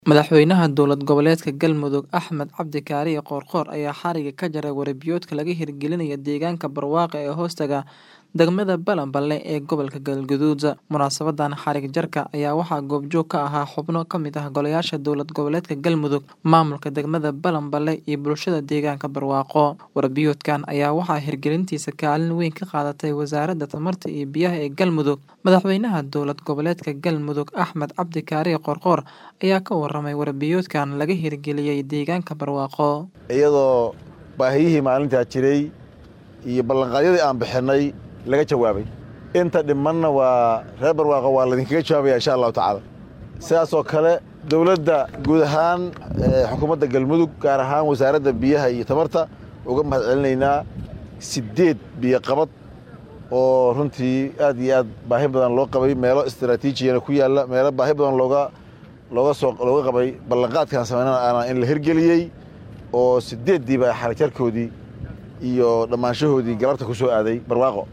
Madaxweynaha dowlad goboleedka Galmudug Axmed Cabdi Kaariye Qoorqoor ayaa xariga ka jaray warabiyoodka laga hirgelinayo deegaanka barwaaqo ee hoostaga degmada Balanbale ee gobolka Galgaduud. Munaasabadan xarig jarka ayaa waxaa goobjoog ka ahaa xubno ka mid ah golayaasha dowlad goboleedka Galmudug, maamulka degmada Balanbale iyo bulshada deegaanka barwaaqo. Warabiyoodkan ayaa waxaa hirgelintiisa kaalin weyn ka qaadatay Wasaaradda Tamarta iyo Biyaha ee Galmudug. Madaxweynaha dowlad goboleedka Galmudug Axmed Cabdi Kaariye Qoorqoor ayaa ka warramay warabiyoodkan laga hirgeliyay deegaanka barwaaqo. iyadoo baahiyihii maalintaa jiray iyo ballanqaadyadii aan bixinay laga jawaabay inta dhimanna waa reer barwaaqo waa laydinkaga jawaabaya insha allahu tacaala sidaasoo kale dowladda guud ahaan xukuumadda galmudug gaar ahaan wasaaradda biyaha iyo tamarta uga mahad celinaynaa siddeed biyoqabad oo runtii aad iyo aad baahi badan loo qabay meelo istaraatiijiyana ku yaalla meelo baahi badan looga looga soo looga qabay ballanqaadkaan sameynana in la hirgeliyey oo siddeeddiiba xarijarkoodii iyo dhammaanshahoodii galabta ku soo aaday barwaaqo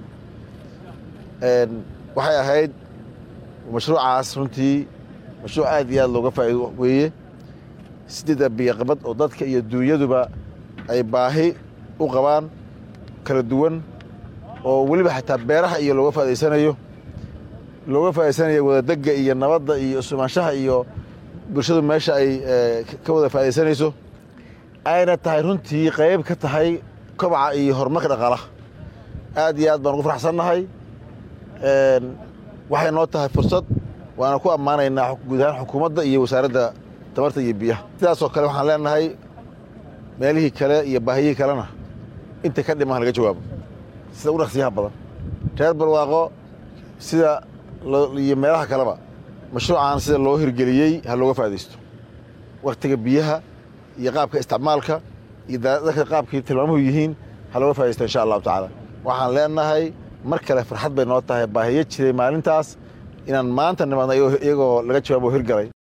waxay ahayd mashruucaas runtii mashruuc aad iyo aad looga faa'iido weeye siddeedda biyoqabad oo dadka iyo dunyaduba ay baahi u qabaan kala duwan oo weliba xataa beeraha iyo looga faa'idaysanayo looga faa'idaysanayo wadadegga iyo nabadda iyo isumaanshaha iyo bulshadu meesha ay ka wada faa'iidaysanayso ayna tahay runtii qayb ka tahay kobaca iyo horumarka dhaqaalaha aad iyo aad baan ugu faraxsannahay waxay noo tahay fursad waana ku ammaanaynaa guud ahaan xukuumadda iyo wasaaradda tamarta iyo biyaha sidaasoo kale waxaan leenahay meelihii kale iyo baahiyihii kalena inta ka dhiman laga jawaabo sida u dhaqsiyaha badan reer barwaaqo sida iyo meelaha kaleba mashruucan sida loo hirgeliyey ha looga faa'iidaysto wakhtiga biyaha iyo qaabka isticmaalka iyo dadka qaabkii tilmaamuhu yihiin ha looga faa'iidaysto insha allahu tacaala waxaan leenahay mar kale farxad bay noo tahay baahiyo jiray maalintaas inaan maanta nimaadna iyagoo laga jawaabo hirgalay